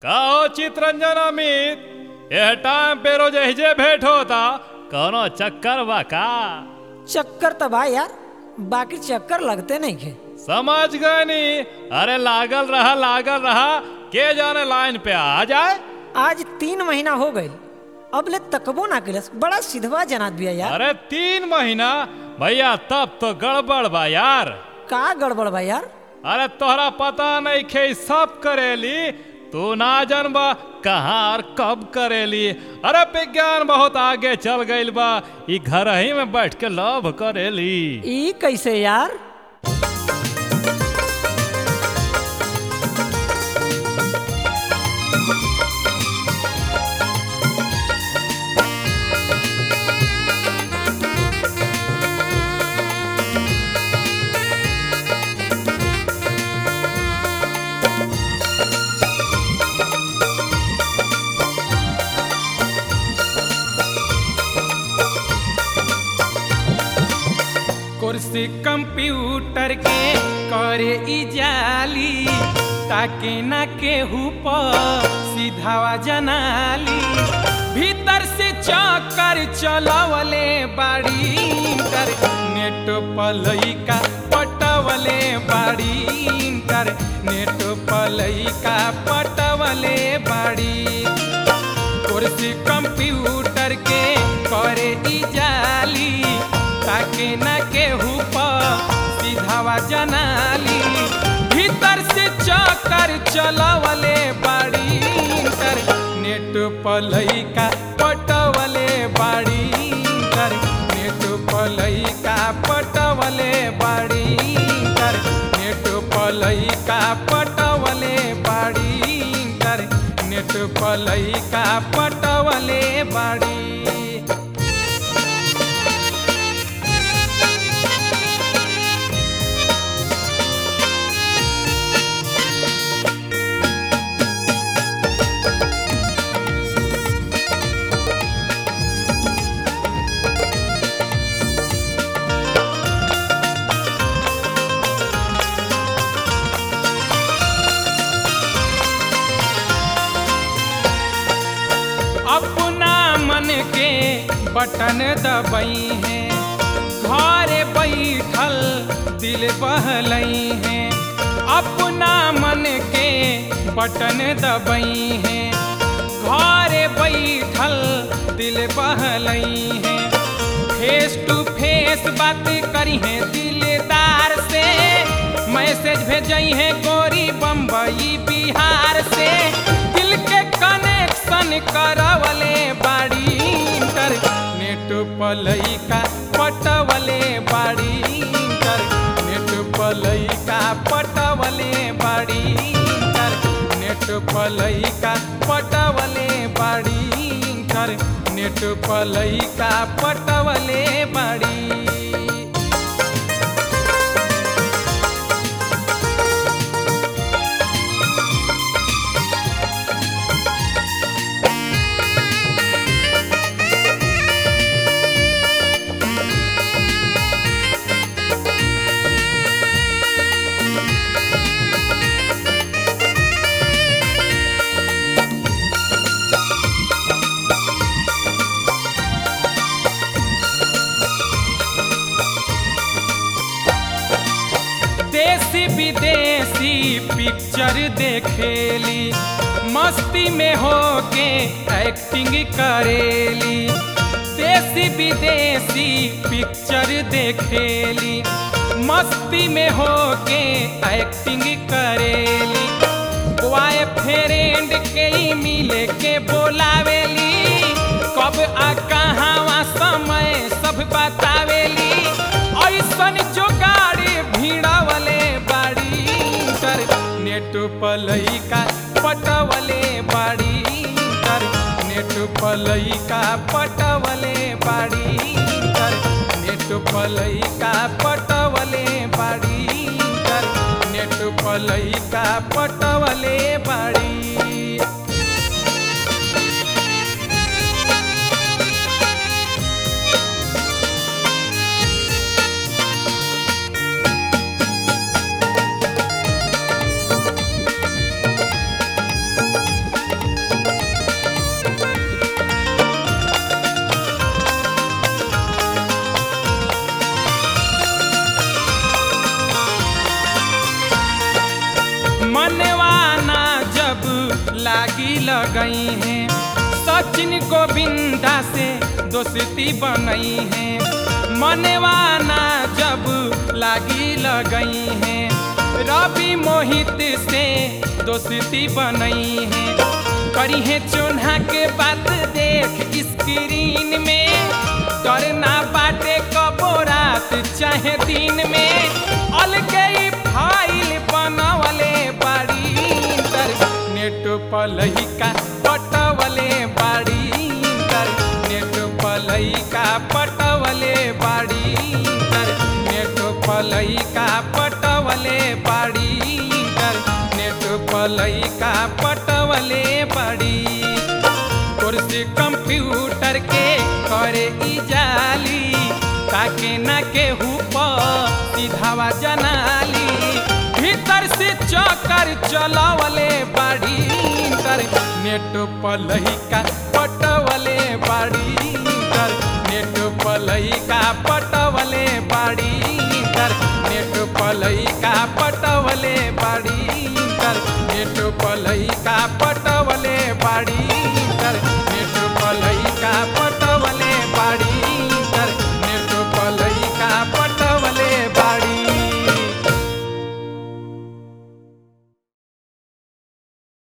का हो चितरंजन अमित यह टाइम पे रोज एहिजे भेंट होता कौनो चक्कर बा का चक्कर तो बा यार बाकी चक्कर लगते नहीं खे समझ गए नी अरे लागल रहा लागल रहा के जाने लाइन पे आ जाए आज तीन महीना हो गए अब ले तकबो ना कैलस बड़ा सिधवा जनात बिया यार अरे तीन महीना भैया तब तो गड़बड़ बा यार का गड़बड़ बा यार अरे तोहरा पता नहीं खे ई सब करेली तू ना जानबा कहाँ और कब करेली अरे विज्ञान बहुत आगे चल गइल बा ई घर ही में बैठ के लव करेली ई कैसे यार कुर्सी कंप्यूटर के करे ई जाली ताके ना केहू पर सीधावा जनाली भीतर से चक्कर चलवले बाड़ी इंटर नेट पलैका पटवले बाड़ी इंटर नेट पलैका पटवले बाड़ी कुर्सी कंप्यूटर के करे ई जाली ताके न केहू पर सीधावा जनाली भीतर से चक्कर चलवले बाड़ी इंटर नेट पलैका पटवले बाड़ी इंटर नेट पलैका पटवले बाड़ी इंटर नेट पलैका पटवले बाड़ी इंटर नेट पलैका पटवले बाड़ी अपना मन के बटन दबई है घरे बैठल दिल बहलई है अपना मन के बटन दबई है घरे बैठल दिल बहलई है फेस टू फेस बात करी है दिलदार से मैसेज भेजई है गोरी बम्बई बिहार से दिल के कनेक्शन करवले बाड़ी इंटर नेट पलैका पटवले बाड़ी इंटर नेट पलैका पटवले बाड़ी इंटर नेट पलैका पटवले बाड़ी इंटर नेट पलैका पटवले बाड़ी देसी विदेशी पिक्चर देखेली मस्ती में होके एक्टिंग करेली देसी विदेशी पिक्चर देखेली मस्ती में होके एक्टिंग करेली बॉय फ्रेंड के ही मिले के बोलावेली कब आ कहाँ समय सब बतावेली ऐसन जो गाड़ी भीड़ावले बाड़ी इंटर नेट पलैका पटवले बाड़ी इंटर नेट पलैका पटवले बाड़ी इंटर नेट पलैका पटवले बाड़ी इंटर नेट पलैका पटवले बाड़ी लगई है सचिन गोविंदा से दोस्ती बनई है मनवाना जब लागी लगई है रवि मोहित से दोस्ती बनई है करी है चोन्हा के बात देख स्क्रीन में डरना बाटे कबो रात चाहे दिन में अलगे ही फाइल बनवले बाड़ी तर नेट पलहिका पटवले बाड़ी तर नेट पलहिका पटवले बाड़ी तर नेट पलहिका पटवले बाड़ी तर नेट पलहिका पटवले बाड़ी कुर्सी कंप्यूटर के करे ई जाली ताके ना केहू पर सीधावा जनाली भीतर से चक्कर चलावले बाड़ी तर नेट पलहिका पटवले बाड़ी तर नेट पलहिका पट